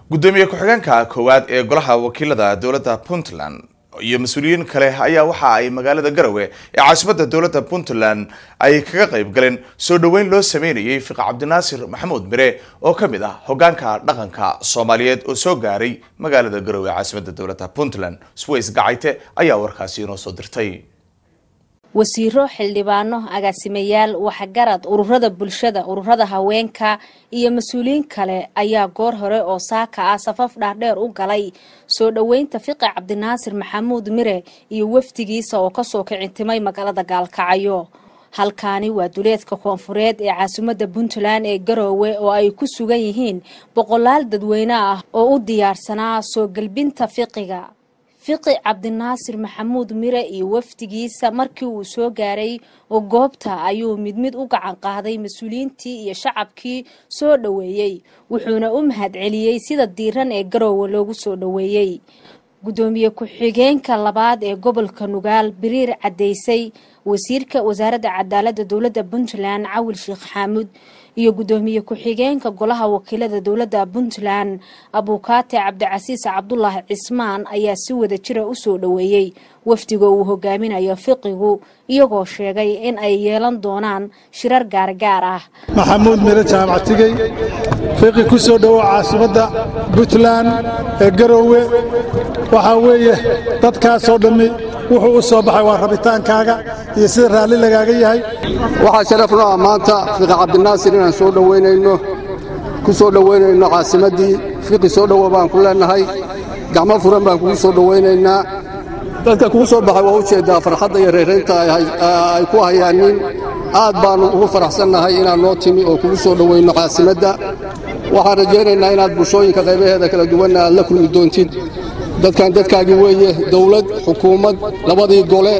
gudoomiye ku-xigeenka koowaad ee golaha wakiilada dowladda puntland iyo mas-uuliyiin kale ayaa waxa ay magaalada garowe ee caasimadda dowladda puntland ay kaga qayb galeen soo dhoweyn loo sameynayay fiqa cabdinaasir maxamuud mire oo ka mid ah hogaanka dhaqanka soomaaliyeed oo soo gaaray magaalada garowe ee caasimadda dowladda puntland sways gacayte ayaa warkaasi inoo soo dirtay wasiiro xildhibaano agaasimayaal waxgarad ururada bulshada ururada haweenka iyo mas-uuliyiin kale ayaa goor hore oo saaka ah safaf dhaardheer u galay soo dhoweynta fiqi cabdinaasir maxamuud mire iyo wafdigiisa oo kasoo kicintimay magaalada gaalkacyo halkaani waa duleedka koonfureed ee caasimadda puntland ee garoowe oo ay ku sugan yihiin boqolaal dadweyne ah oo u diyaarsanaa soo gelbinta fiqiga fiqi cabdinaasir maxamuud mire iyo wafdigiisa markii uu soo gaaray oo goobta ayuu mid mid u gacan qaaday mas-uuliyiintii iyo shacabkii soo dhoweeyey wuxuuna u mahad celiyey sida diiran ee garoowe loogu soo dhoweeyey gudoomiye ku-xigeenka labaad ee gobolka nugaal biriir caddeysay wasiirka wasaaradda cadaaladda dowladda puntland cawil sheekh xaamuud iyo gudoomiye ku-xigeenka golaha wakiilada dowladda puntland abuukaate cabdicasiis cabdulaahi cismaan ayaa si wada jira usoo dhoweeyey wafdiga uu hogaaminayo fiqigu iyagoo sheegay in ay yeelan doonaan shirar gaargaar ah maxamuud mire jaamactigey fiqi ku soo dhowow caasimadda puntland ee garoowe waxaa weeye dadkaasoo dhammi wuxuu u soo baxay waa rabitaankaaga iyo sida raalli lagaaga yahay waxaa sharaf noo ah maanta fiqi cabdinaasir inaan soo dhowaynayno ku soo dhowaynayno caasimaddii fiqi soo dhowo baan ku leennahay gacmo furan baan kugu soo dhowaynaynaa dadka kugu soo baxay waa u jeeddaa farxadda iyo reeraynta ay ku hayaanin aad baannu ugu faraxsannahay inaad noo timi oo kugu soo dhowaynno caasimadda waxaan rajaynaynaa inaad bulshooyinka qaybaheeda kala duwanna aad la kulmi doontid dadkan dadkaagii weeye dawlad xukuumad labadii gole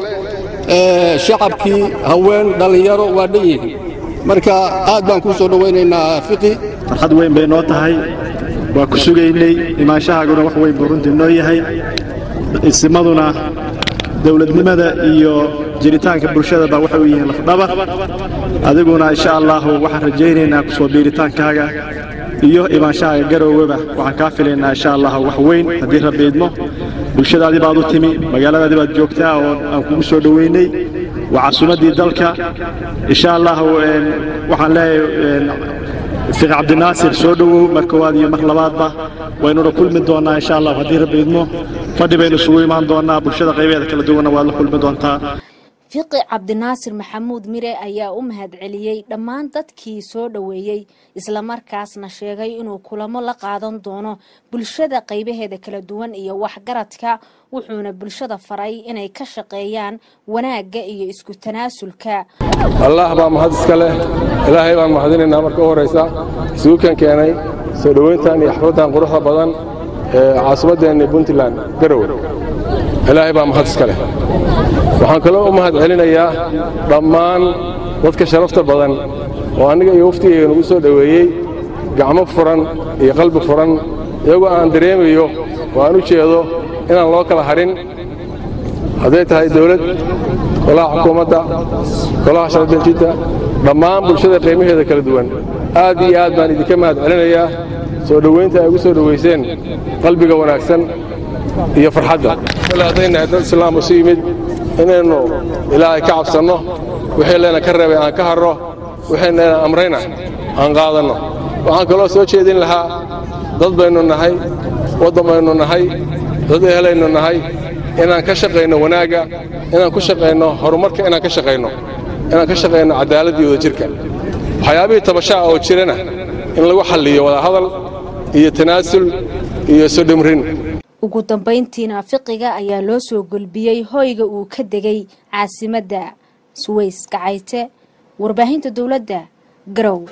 shacabkii haween dhallinyaro waa dhan yihiin marka aad baan kuu soo dhowaynaynaa fiqi farxad weyn bay noo tahay waa ku sugaynay imaanshahaaguna wax weyn buu runtii noo yahay isimaduna dawladnimada iyo jiritaanka bulshada baa waxay u yihiin lafdhabar adiguna insha allaahu waxaan rajaynaynaa ku soo biiritaankaaga iyo imaanshahaaga garooweba waxaan kaa filaynaa insha allahu wax weyn haddii rabbi idmo bulshadaadii baad u timi magaaladaadii baad joogtaa oo aan kugu soo dhoweynay waa casuumaddii dalka insha allahu waxaan leeyahay fiqi cabdinaasir soo dhowow mar koowaad iyo mar labaadba waynuna kulmi doonnaa insha allahu haddii rabbi idmo fadhi baynu isugu imaan doonnaa bulshada qaybeeda kala duwanna waad la kulmi doontaa fiqi cabdinaasir maxamuud mire ayaa u mahad celiyey dhammaan dadkii soo dhoweeyey islamarkaasna sheegay inuu kulamo la qaadan doono bulshada qaybaheeda kala duwan iyo waxgaradka wuxuuna bulshada faray inay ka shaqeeyaan wanaagga iyo isku tanaasulka allah baa mahad iska leh ilaahay baan mahadinaynaa marka u horraysa isugu kan keenay soo dhowayntan iyo xafladdan quruxda badan ee caasimaddeenni puntland garowe ilaahay baa mahad iska leh waxaan kaloo u mahad celinayaa dhammaan dadka sharafta badan oo anniga iyo waftigayga nagu soo dhoweeyey gacmo furan iyo qalbi furan iyagoo aan dareemayo oo aan u jeedo inaan loo kala hadhin hadday tahay dawlad golaha xukuumadda golaha sharafdejinta dhammaan bulshada qiimaheeda kala duwan aad iyo aad baan idinka mahad celinayaa soo dhowaynta ay ugu soo dhowayseen qalbiga wanaagsan iyo farxadda kale haddaynahay dad islaam isu yimid inaynu ilaahay ka cabsanno wixii layna ka reebay aan ka harro waxayna amrayna aan qaadanno waxaan kaloo soo jeedin lahaa dad baynu nahay waddan baynu nahay dad ehelaynu nahay inaan ka shaqayno wanaagga inaan ku shaqayno horumarka inaan ka shaqayno inaan ka shaqayno cadaaladda iyo wadajirka waxyaabihii tabashaha oo jirana in lagu xalliyo wadahadal iyo tanaasul iyo sodhimrin ugu dambayntiina fiqiga ayaa loo soo gulbiyey hoyga uu ka degay caasimadda suways gacayte warbaahinta dowladda garow